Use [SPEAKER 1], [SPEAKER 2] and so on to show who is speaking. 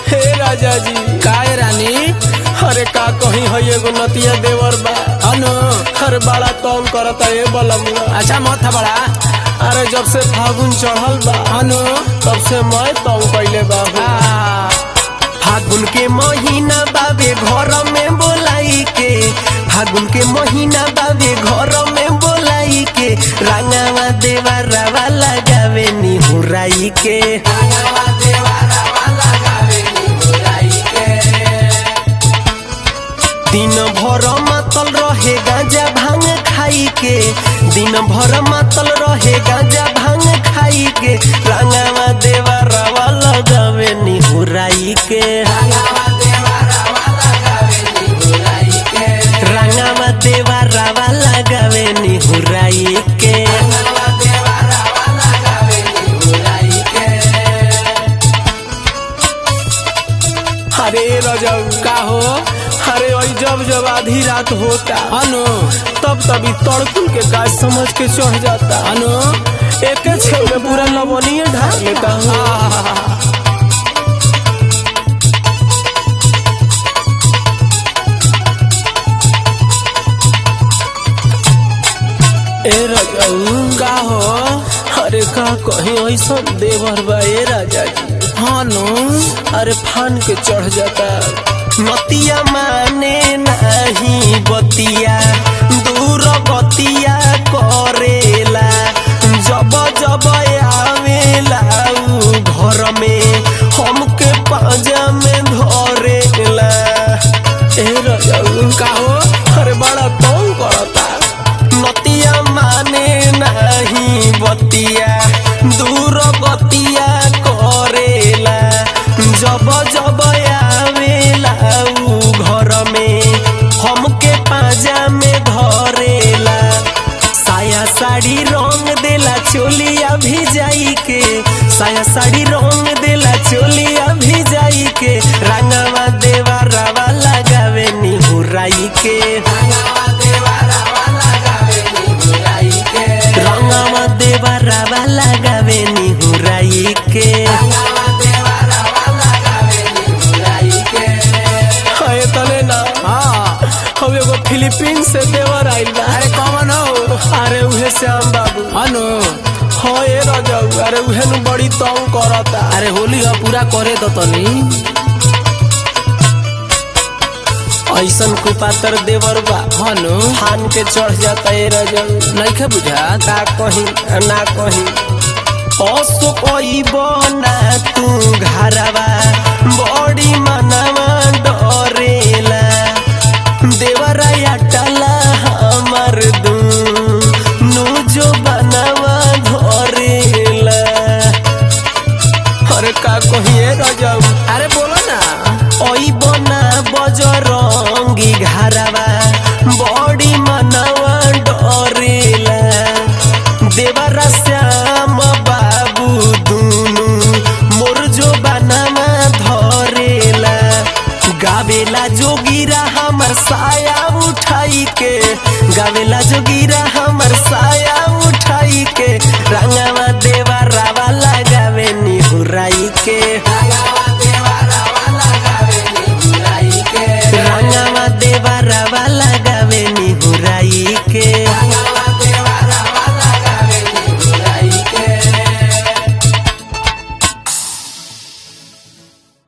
[SPEAKER 1] हे राजा जी
[SPEAKER 2] काय रानी
[SPEAKER 1] अरे का कहीं है एगो नतिया देवर बा
[SPEAKER 2] अनु
[SPEAKER 1] अरे बड़ा तंग करता ए बलमुआ
[SPEAKER 2] अच्छा मत था बड़ा
[SPEAKER 1] अरे जब से फागुन चढ़ल बा
[SPEAKER 2] अनु
[SPEAKER 1] तब से मैं तंग कैले बाबू
[SPEAKER 2] आ,
[SPEAKER 1] फागुन के महीना बाबे घर में बोलाई के फागुन के महीना बाबे घर में बोलाई के रंगावा देवा रवा लगावे निहुराई के दिन भर मातल रहे गांजा भांग खाई के दिन भर मातल रहे गांजा भांग खाई के रंगावा देवा रवा लगावे निहुराई के रंगावा देवा रवा लगावे निहुराई के अरे रजब
[SPEAKER 2] का हो
[SPEAKER 1] अरे वही जब जब आधी रात होता
[SPEAKER 2] अनु
[SPEAKER 1] तब तभी तड़कुल के गाछ समझ के चढ़ जाता
[SPEAKER 2] अनु
[SPEAKER 1] एक छे में पूरा लवणीय ढाल लेता हूँ ए रजाऊ
[SPEAKER 2] का हो
[SPEAKER 1] अरे का कहीं ऐसा देवर बा ए राजा जी
[SPEAKER 2] अनु
[SPEAKER 1] अरे फान के चढ़ जाता नतिया माने नहीं बतिया दूर बतिया करेला जब जब आवेला उ घर में हमके पाजा में धरेला ए रजाऊ
[SPEAKER 2] का हो
[SPEAKER 1] अरे बड़ा तंग करता नतिया माने नहीं बतिया दूर बतिया करेला जब जब आवेला उ घर में हमके पाजा में धरेला साया साड़ी रंग देला चोलिया भिजाई के साया साड़ी रंग देला चोलिया भिजाई के रंगवा देवा रवा लगावे निहुराई के रंगवा देवा रवा लगावे निहुराई के हाय तने ना
[SPEAKER 2] हाँ
[SPEAKER 1] हम एगो फिलीपीन से देवर आइल बा
[SPEAKER 2] अरे कौन हो
[SPEAKER 1] अरे उहे श्याम बाबू
[SPEAKER 2] अनु
[SPEAKER 1] हाँ ए राजाऊ अरे उहे नु बड़ी तंग करता
[SPEAKER 2] अरे होली हो पूरा करे तो तनी
[SPEAKER 1] ऐसन कुपातर देवर बा
[SPEAKER 2] अनु
[SPEAKER 1] फान के चढ़ जाता ए राजाऊ
[SPEAKER 2] नइखे बुझात
[SPEAKER 1] ना कहीं ना कहीं असो कोई बना तू घरवा बड़ी मनवा डरेला देवराया टला हमर दू नु जो बनवा धरेला अरे का कहिए राजाऊ
[SPEAKER 2] अरे बोलो ना
[SPEAKER 1] ओई बना बजरंगी घरवा बड़ी मनवा डरेला देवरा श्याम बाबू दुनु मोर जो बनवा धरेला गावेला जोगिरा हमर साया उठाई के गावेला जोगिरा हमर साया उठाई के रंगवा देवा रावा लगावे निहुराई के